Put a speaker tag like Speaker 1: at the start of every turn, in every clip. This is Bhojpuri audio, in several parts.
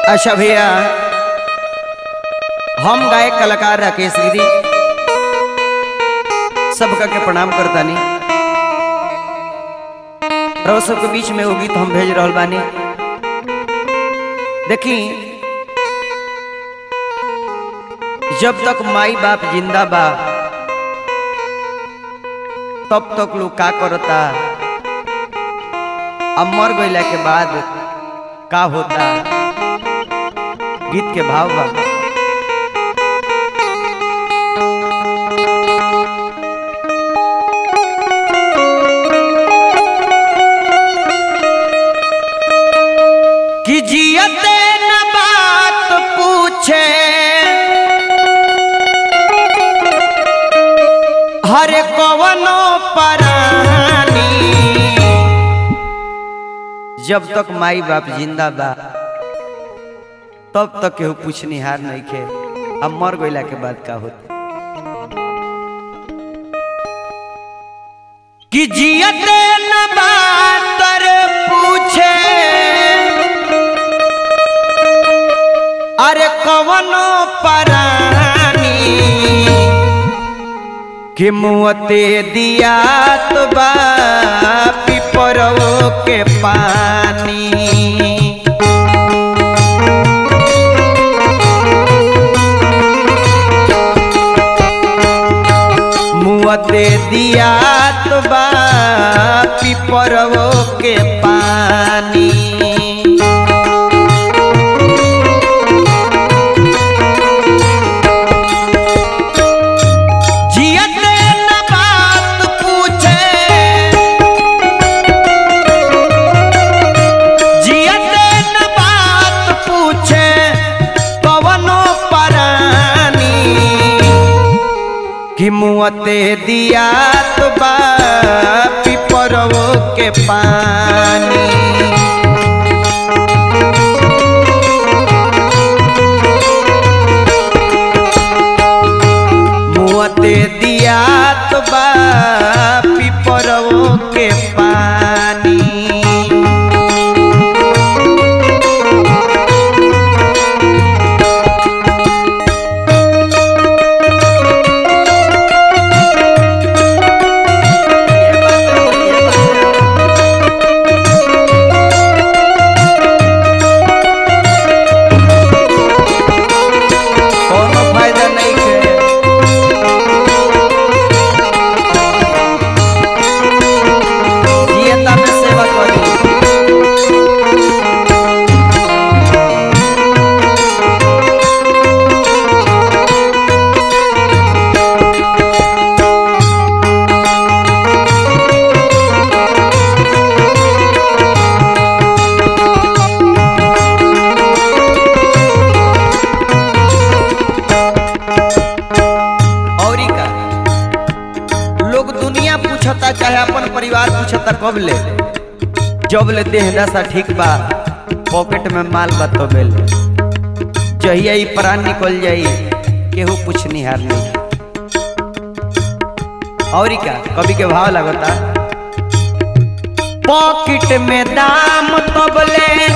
Speaker 1: अच्छा भैया हम गायक कलाकार राकेश गिरी सबका के प्रणाम करतानी रहो सबके बीच में वो गीत हम भेज रहल बानी देखी जब तक माई बाप जिंदा बा तब तक लोग का करता अब मर गईला के बाद का होता गीत के भाव बा कि जियते न बात पूछे हर कवनो परानी जब तक माई बाप जिंदा बा तब तक केहू पूछनिहार नहीं खे अब मर गईला के बाद का होता कि जियते न बात पूछे अरे कवनो परानी कि मुँहते दिया तो बा पिपरो के पानी मुँहते दिया तो बा पिपरो के पानी जियते न बात पूछे जियते न बात पूछे कवनो परानी कि मुँहते दिया तो बा पिपरवो के पानी मुँहते दिया तो बा पिपरवो के पानी कोनो फायदा नहीं है जियता में सेवा करी औरी का लोग दुनिया पूछता चाहे अपन परिवार पूछता कब ले जब ले देह दशा ठीक बा पॉकेट में माल बा तो बेल जहिया ई प्राण निकल जाई केहू पूछनिहार नहीं औरी का कभी के भाव लगता पॉकेट में दाम तबले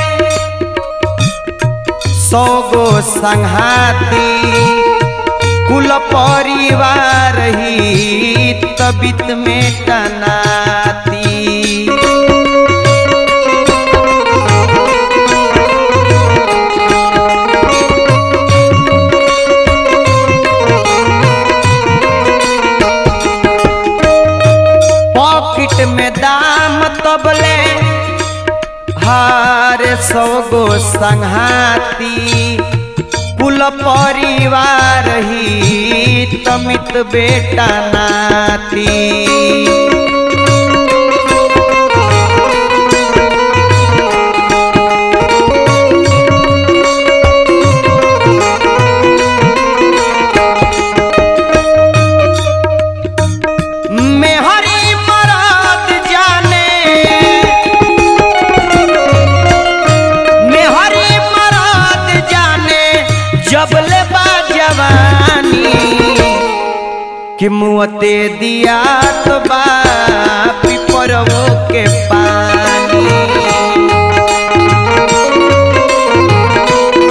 Speaker 1: सौ गो संघाती कुल परिवार ही तबित में टनाती पॉकेट में दाम तबले हार सौ गो संघाती कुल परिवार ही तमित बेटा नाती मेहरी मराद जाने मेहरी मराद जाने जबले बा जवानी कि मुँहते दिया तो बा पिपरवो के पानी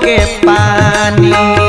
Speaker 1: के पानी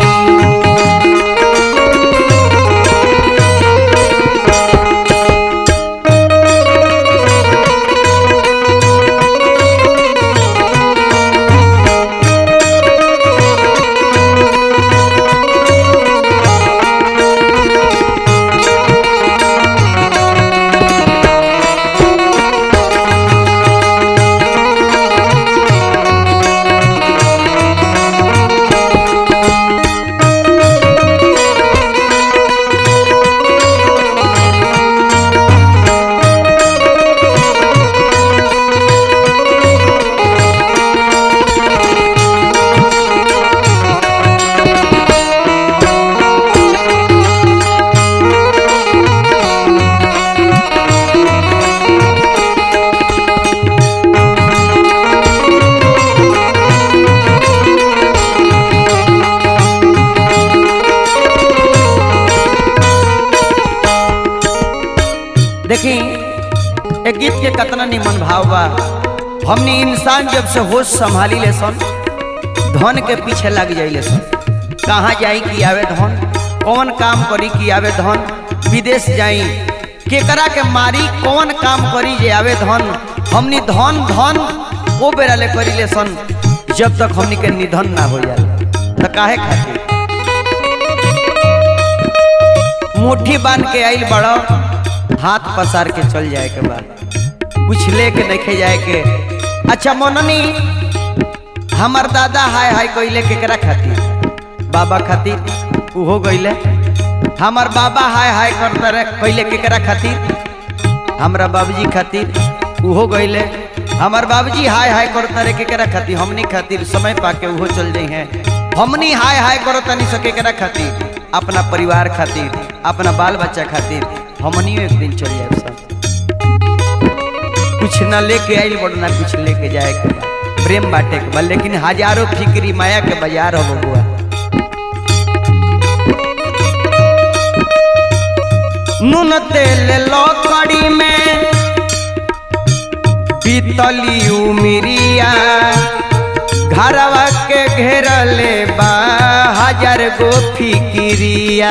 Speaker 1: देखी एक गीत के कतना निमन भाव बा हमनी इंसान जब से होश संभाली ले सन धन के पीछे लग जाइले सन कहाँ जाई कि आवे धन कौन काम करी कि आवे धन विदेश जाई केकरा के मारी कौन काम करी जे आवे धन हमनी धन धन वो बेरा ले करी ले सन जब तक हमनी के निधन ना हो जाए तो काहे खातिर मुट्ठी बांध के आइल बड़ो हाथ पसार के चल जाए के बाद कुछ लेके देखे जाए के अच्छा मोननी हमार दादा हाय हाय कइले केकरा खातिर बाबा खातिर उहो गइले हमार बाबा हाय हाय करता रहे कइले केकरा खातिर हमरा बाबूजी खातिर उहो गइले हमार बाबूजी हाय हाय करता रहे केकरा खातिर हमनी खातिर समय पाके उहो चल जाई हैं हमनी हाय हाय करता नहीं सके केकरा खातिर अपना परिवार खातिर अपना बाल बच्चा खातिर हमनियो एक दिन चल जाए सब कुछ ना लेके आइल बड़ ना कुछ लेके जाए के बा प्रेम बाटे के बा लेकिन हजारों फिक्री माया के बाजार हो बबुआ नून तेल लकड़ी में पीतली उमिरिया घरवा के घेरले बा हजार गो फिकिरिया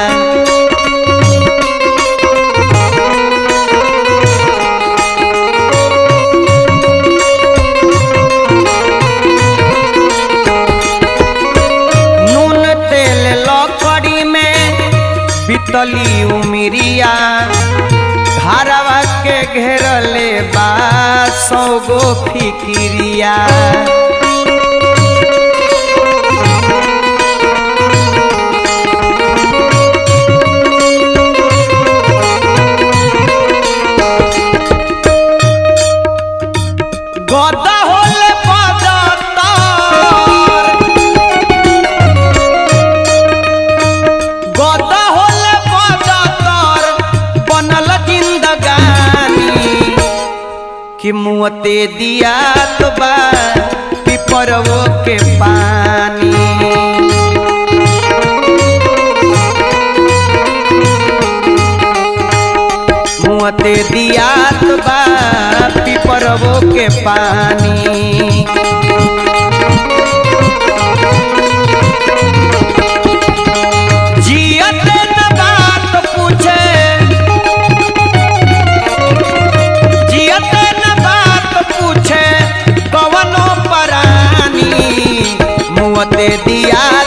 Speaker 1: नून तेल लकड़ी में बीतली उमिरिया घरवा के घेरले बा सौ गो फिकिरिया गदा होले पदतर गदा होले पदतर बनल जिंदगानी कि मुँहते दिया तो बा पिपरवो के पानी मुँहते दिया तो बा पिपरवो के पानी जियते न बात पूछे जियते न बात पूछे कवनो परानी मुँहते दिया